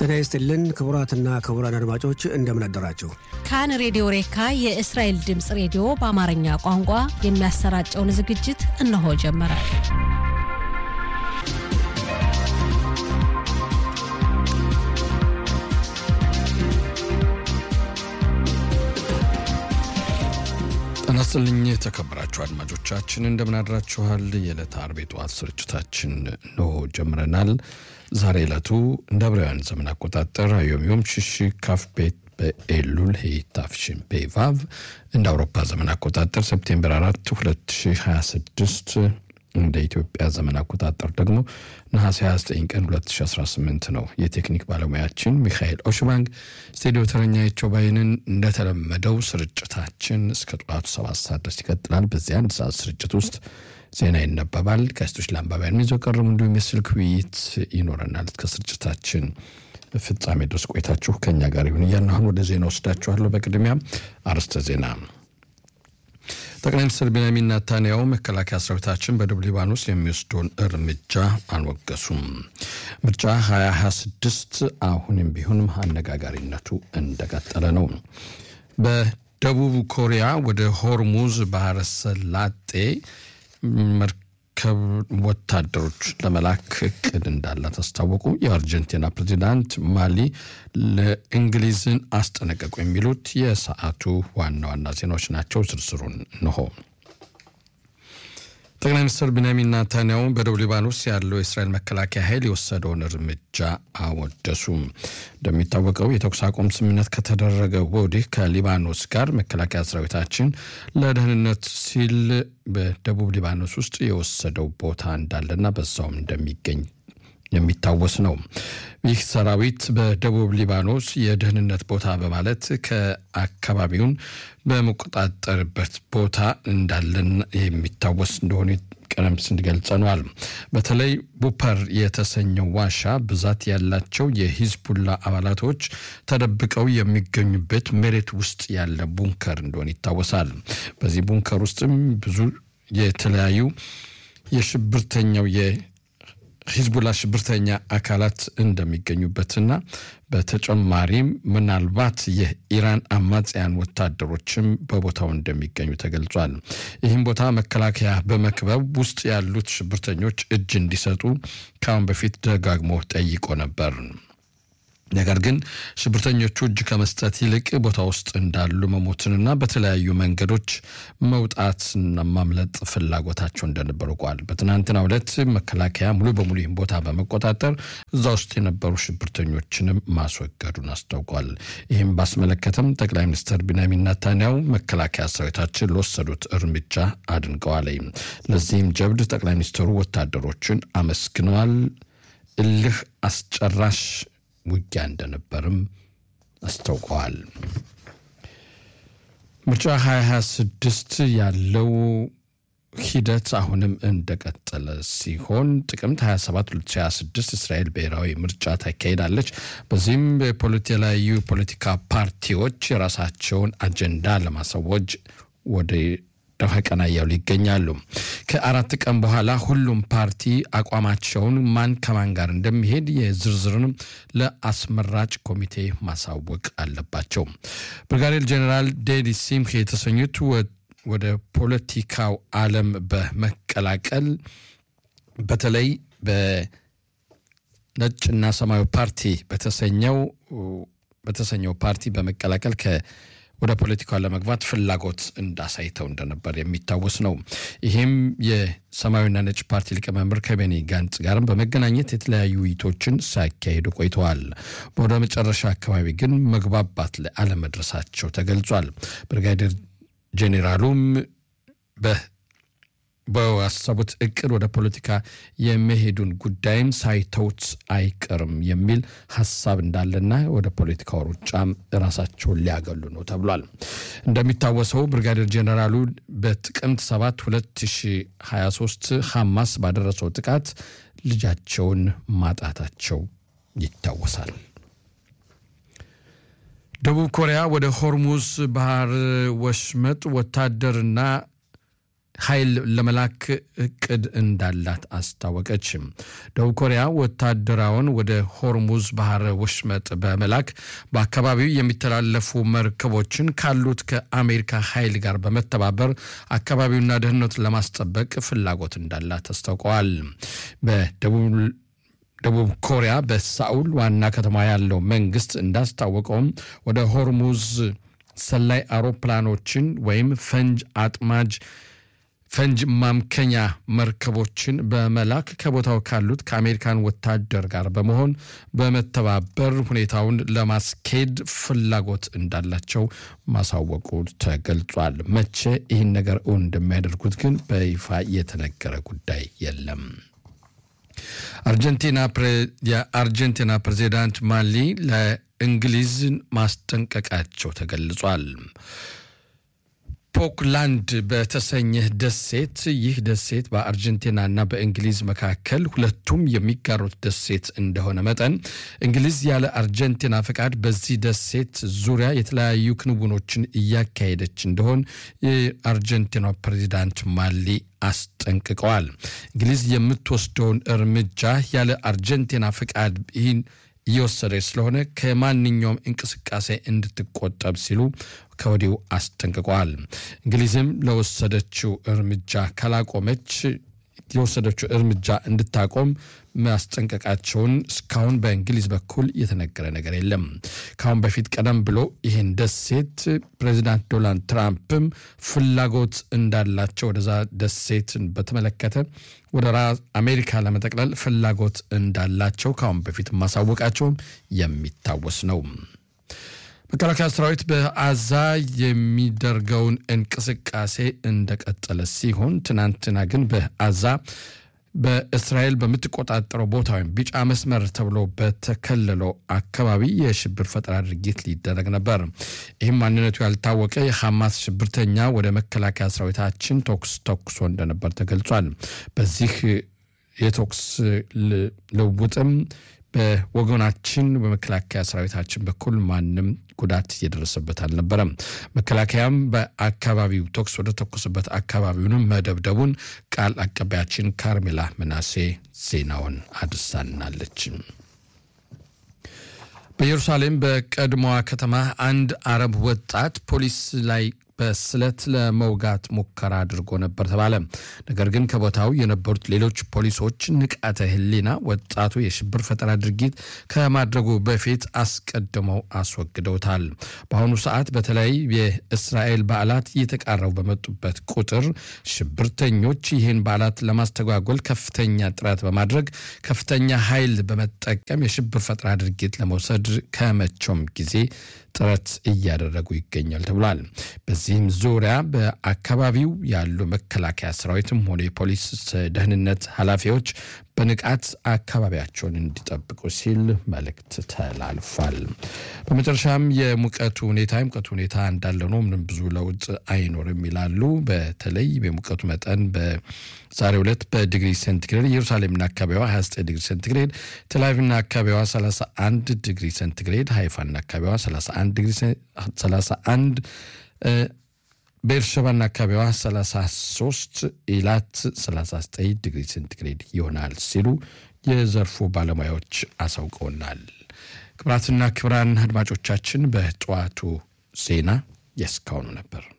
ጤና ይስጥልን ክቡራትና ክቡራን አድማጮች እንደምን አደራችሁ። ካን ሬዲዮ ሬካ የእስራኤል ድምፅ ሬዲዮ በአማርኛ ቋንቋ የሚያሰራጨውን ዝግጅት እነሆ ጀመረ። ጤና ይስጥልኝ የተከበራችሁ አድማጮቻችን እንደምን አድራችኋል። የዕለተ ዓርብ ጠዋት ስርጭታችን እንሆ ጀምረናል። ዛሬ ዕለቱ እንደ ዕብራውያን ዘመን አቆጣጠር አዮም ሽሽ ካፍ ቤት በኤሉል ሄይታፍሽን ፔቫቭ እንደ አውሮፓ ዘመን አቆጣጠር ሴፕቴምበር 4 2026 እንደ ኢትዮጵያ ዘመን አቆጣጠር ደግሞ ነሐሴ 29 ቀን 2018 ነው። የቴክኒክ ባለሙያችን ሚካኤል ኦሽባንግ፣ ስቱዲዮ ተረኛቸው ባይንን። እንደተለመደው ስርጭታችን እስከ ጠዋቱ ሰባት ሰዓት ድረስ ይቀጥላል። በዚህ አንድ ሰዓት ስርጭት ውስጥ ዜና ይነበባል። ጋዜጦች ለአንባቢያን ይዘው ቀርቡ፣ እንዲሁም የስልክ ውይይት ይኖረናል። እስከ ስርጭታችን ፍጻሜ ድረስ ቆይታችሁ ከኛ ጋር ይሁን እያልን አሁን ወደ ዜና ወስዳችኋለሁ። በቅድሚያ አርዕስተ ዜና ጠቅላይ ሚኒስትር ቤንያሚን ናታንያሁ መከላከያ ሰራዊታችን በደቡብ ሊባኖስ የሚወስደውን እርምጃ አልወገሱም። ምርጫ 2026 አሁንም ቢሆንም አነጋጋሪነቱ እንደቀጠለ ነው። በደቡብ ኮሪያ ወደ ሆርሙዝ ባህረ ሰላጤ መርከብ ወታደሮች ለመላክ እቅድ እንዳላት አስታወቁ። የአርጀንቲና ፕሬዚዳንት ማሊ ለእንግሊዝን አስጠነቀቁ። የሚሉት የሰዓቱ ዋና ዋና ዜናዎች ናቸው። ዝርዝሩን እንሆ። ጠቅላይ ሚኒስትር ቢንያሚን ናታንያሁ በደቡብ ሊባኖስ ያለው የእስራኤል መከላከያ ኃይል የወሰደውን እርምጃ አወደሱም። እንደሚታወቀው የተኩስ አቁም ስምምነት ከተደረገ ወዲህ ከሊባኖስ ጋር መከላከያ ሰራዊታችን ለደህንነት ሲል በደቡብ ሊባኖስ ውስጥ የወሰደው ቦታ እንዳለና በዛውም እንደሚገኝ የሚታወስ ነው። ይህ ሰራዊት በደቡብ ሊባኖስ የደህንነት ቦታ በማለት ከአካባቢውን በመቆጣጠርበት ቦታ እንዳለን የሚታወስ እንደሆነ ቀደም ሲል ገልጸነዋል። በተለይ ቡፐር የተሰኘው ዋሻ ብዛት ያላቸው የሂዝቡላ አባላቶች ተደብቀው የሚገኙበት መሬት ውስጥ ያለ ቡንከር እንደሆነ ይታወሳል። በዚህ ቡንከር ውስጥም ብዙ የተለያዩ የሽብርተኛው ሂዝቡላ ሽብርተኛ አካላት እንደሚገኙበትና በተጨማሪም ምናልባት የኢራን አማጽያን ወታደሮችም በቦታው እንደሚገኙ ተገልጿል። ይህም ቦታ መከላከያ በመክበብ ውስጥ ያሉት ሽብርተኞች እጅ እንዲሰጡ ከአሁን በፊት ደጋግሞ ጠይቆ ነበር። ነገር ግን ሽብርተኞቹ እጅ ከመስጠት ይልቅ ቦታ ውስጥ እንዳሉ መሞትንና በተለያዩ መንገዶች መውጣትና ማምለጥ ፍላጎታቸው እንደነበሩ ቋል። በትናንትናው ዕለት መከላከያ ሙሉ በሙሉ ይህን ቦታ በመቆጣጠር እዛ ውስጥ የነበሩ ሽብርተኞችንም ማስወገዱን አስታውቋል። ይህም ባስመለከተም ጠቅላይ ሚኒስትር ቢንያሚን ናታንያሁ መከላከያ ሰራዊታችን ለወሰዱት እርምጃ አድንቀዋል። ለዚህም ጀብድ ጠቅላይ ሚኒስትሩ ወታደሮችን አመስግነዋል። እልህ አስጨራሽ ውጊያ እንደነበርም አስታውቀዋል። ምርጫ 2026 ያለው ሂደት አሁንም እንደቀጠለ ሲሆን ጥቅምት 27 2026 እስራኤል ብሔራዊ ምርጫ ታካሄዳለች። በዚህም የተለያዩ ፖለቲካ ፓርቲዎች የራሳቸውን አጀንዳ ለማሳወጅ ወደ ደፋ ቀና እያሉ ይገኛሉ። ከአራት ቀን በኋላ ሁሉም ፓርቲ አቋማቸውን ማን ከማን ጋር እንደሚሄድ የዝርዝርንም ለአስመራጭ ኮሚቴ ማሳወቅ አለባቸው። ብርጋዴር ጀኔራል ዴዲ ሲምክ የተሰኙት ወደ ፖለቲካው ዓለም በመቀላቀል በተለይ በነጭና ሰማያዊ ፓርቲ በተሰኘው በተሰኘው ፓርቲ በመቀላቀል ከ ወደ ፖለቲካው ለመግባት ፍላጎት እንዳሳይተው እንደነበር የሚታወስ ነው። ይህም የሰማያዊና ነጭ ፓርቲ ሊቀመንበር ከቤኒ ጋንጽ ጋርም በመገናኘት የተለያዩ ውይይቶችን ሲያካሂዱ ቆይተዋል። ወደ መጨረሻ አካባቢ ግን መግባባት ላይ አለመድረሳቸው ተገልጿል። ብርጋዴር ጄኔራሉም በዋሰቡት እቅድ ወደ ፖለቲካ የመሄዱን ጉዳይም ሳይተውት አይቀርም የሚል ሀሳብ እንዳለና ወደ ፖለቲካው ሩጫም ራሳቸውን ሊያገሉ ነው ተብሏል። እንደሚታወሰው ብርጋዴር ጄኔራሉ በጥቅምት 7 2023 ሐማስ ባደረሰው ጥቃት ልጃቸውን ማጣታቸው ይታወሳል። ደቡብ ኮሪያ ወደ ሆርሙዝ ባህር ወሽመጥ ወታደርና ኃይል ለመላክ እቅድ እንዳላት አስታወቀች። ደቡብ ኮሪያ ወታደራውን ወደ ሆርሙዝ ባህረ ወሽመጥ በመላክ በአካባቢው የሚተላለፉ መርከቦችን ካሉት ከአሜሪካ ኃይል ጋር በመተባበር አካባቢውና ደህንነቱን ለማስጠበቅ ፍላጎት እንዳላት አስታውቀዋል። በደቡብ ደቡብ ኮሪያ በሳኡል ዋና ከተማ ያለው መንግስት እንዳስታወቀውም ወደ ሆርሙዝ ሰላይ አውሮፕላኖችን ወይም ፈንጅ አጥማጅ ፈንጅ ማምከኛ መርከቦችን በመላክ ከቦታው ካሉት ከአሜሪካን ወታደር ጋር በመሆን በመተባበር ሁኔታውን ለማስኬድ ፍላጎት እንዳላቸው ማሳወቁ ተገልጿል። መቼ ይህን ነገር እውን እንደሚያደርጉት ግን በይፋ የተነገረ ጉዳይ የለም። አርጀንቲና የአርጀንቲና ፕሬዚዳንት ማሊ ለእንግሊዝ ማስጠንቀቃቸው ተገልጿል። ፖክላንድ በተሰኘ ደሴት ይህ ደሴት በአርጀንቲናና በእንግሊዝ መካከል ሁለቱም የሚጋሩት ደሴት እንደሆነ መጠን እንግሊዝ ያለ አርጀንቲና ፈቃድ በዚህ ደሴት ዙሪያ የተለያዩ ክንውኖችን እያካሄደች እንደሆን የአርጀንቲና ፕሬዚዳንት ማሊ አስጠንቅቀዋል። እንግሊዝ የምትወስደውን እርምጃ ያለ አርጀንቲና ፈቃድ ይህን እየወሰደች ስለሆነ ከማንኛውም እንቅስቃሴ እንድትቆጠብ ሲሉ ከወዲሁ አስጠንቅቀዋል። እንግሊዝም ለወሰደችው እርምጃ ካላቆመች የወሰደችው እርምጃ እንድታቆም ማስጠንቀቃቸውን እስካሁን በእንግሊዝ በኩል የተነገረ ነገር የለም። ከአሁን በፊት ቀደም ብሎ ይህን ደሴት ፕሬዚዳንት ዶናልድ ትራምፕም ፍላጎት እንዳላቸው ወደዛ ደሴትን በተመለከተ ወደ አሜሪካ ለመጠቅለል ፍላጎት እንዳላቸው ከአሁን በፊት ማሳወቃቸውም የሚታወስ ነው። መከላከያ ሰራዊት በአዛ የሚደርገውን እንቅስቃሴ እንደቀጠለ ሲሆን ትናንትና ግን በአዛ በእስራኤል በምትቆጣጠረው ቦታ ወይም ቢጫ መስመር ተብሎ በተከለለው አካባቢ የሽብር ፈጠራ ድርጊት ሊደረግ ነበር። ይህም ማንነቱ ያልታወቀ የሐማስ ሽብርተኛ ወደ መከላከያ ሰራዊታችን ተኩስ ተኩሶ እንደነበር ተገልጿል። በዚህ የተኩስ ልውውጥም በወገናችን በመከላከያ ሰራዊታችን በኩል ማንም ጉዳት እየደረሰበት አልነበረም። መከላከያም በአካባቢው ተኩስ ወደ ተኮሰበት አካባቢውንም መደብደቡን ቃል አቀባያችን ካርሜላ መናሴ ዜናውን አድርሳናለች። በኢየሩሳሌም በቀድሞዋ ከተማ አንድ አረብ ወጣት ፖሊስ ላይ በስለት ለመውጋት ሙከራ አድርጎ ነበር ተባለ። ነገር ግን ከቦታው የነበሩት ሌሎች ፖሊሶች ንቃተ ሕሊና ወጣቱ የሽብር ፈጠራ ድርጊት ከማድረጉ በፊት አስቀድመው አስወግደውታል። በአሁኑ ሰዓት በተለይ የእስራኤል በዓላት እየተቃረቡ በመጡበት ቁጥር ሽብርተኞች ይህን በዓላት ለማስተጓጎል ከፍተኛ ጥረት በማድረግ ከፍተኛ ኃይል በመጠቀም የሽብር ፈጠራ ድርጊት ለመውሰድ ከመቼውም ጊዜ ጥረት እያደረጉ ይገኛል ተብሏል። በዚህም ዙሪያ በአካባቢው ያሉ መከላከያ ሰራዊትም ሆነ የፖሊስ ደህንነት ኃላፊዎች በንቃት አካባቢያቸውን እንዲጠብቁ ሲል መልእክት ተላልፏል። በመጨረሻም የሙቀቱ ሁኔታ የሙቀቱ ሁኔታ እንዳለ ነው፣ ምንም ብዙ ለውጥ አይኖርም ይላሉ። በተለይ የሙቀቱ መጠን በዛሬው ዕለት በዲግሪ ሴንቲግሬድ ኢየሩሳሌምና አካባቢዋ 29 ዲግሪ ሴንቲግሬድ፣ ቴልአቪቭና አካባቢዋ 31 ዲግሪ ሴንቲግሬድ፣ ሃይፋና አካባቢዋ 31 ዲግሪ 31 ቤርሸባና አካባቢዋ 33 ኢላት 39 ዲግሪ ሴንቲግሬድ ይሆናል ሲሉ የዘርፉ ባለሙያዎች አሳውቀውናል። ክብራትና ክብራን አድማጮቻችን በጠዋቱ ዜና የስካሁኑ ነበር።